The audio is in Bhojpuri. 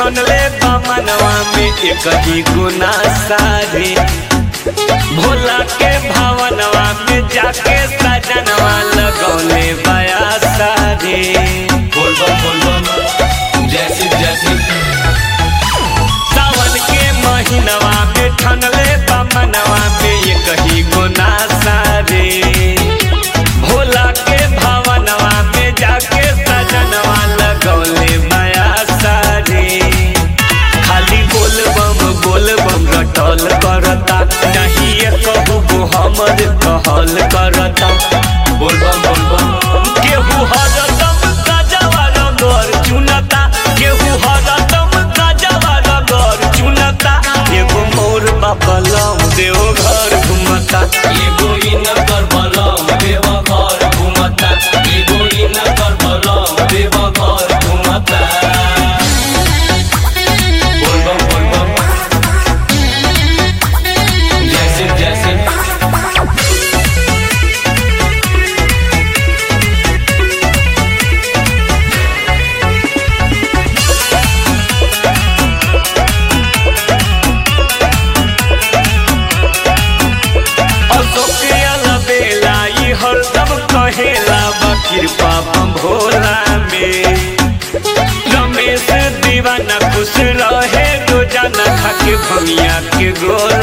ठनले मनवा में एक ही गुना सारे भोला के भावनवा में जाके सजनवा लगौले बया सारे बोल बम बोल बम जय शिव जय शिव सावन के महीनवा में ठनले मनवा में एक ही गुना सारे भोला के भावनवा में जाके सजनवा लगौले बया सारे खाली बोल बम बोल बम रटल करता नहीं ये कहू गो हमर कहल करता बोल बम बोल बम केहू हरदम गजवा रगर चुनता केहू हरदम गजवा रगर चुनता एगो मोर बापलम देव घर घुमता एगो इन कर बलम देव घर घुमता एगो इन कर बलम देव घर घुमता बोल बम बोल बम जय शिव जय शिव अशोक अलबेला ई हरदम कहेला बा कृपा बम भोला में रमेश दीवाना खुश रहे रोजाना खाके भमिया के गोला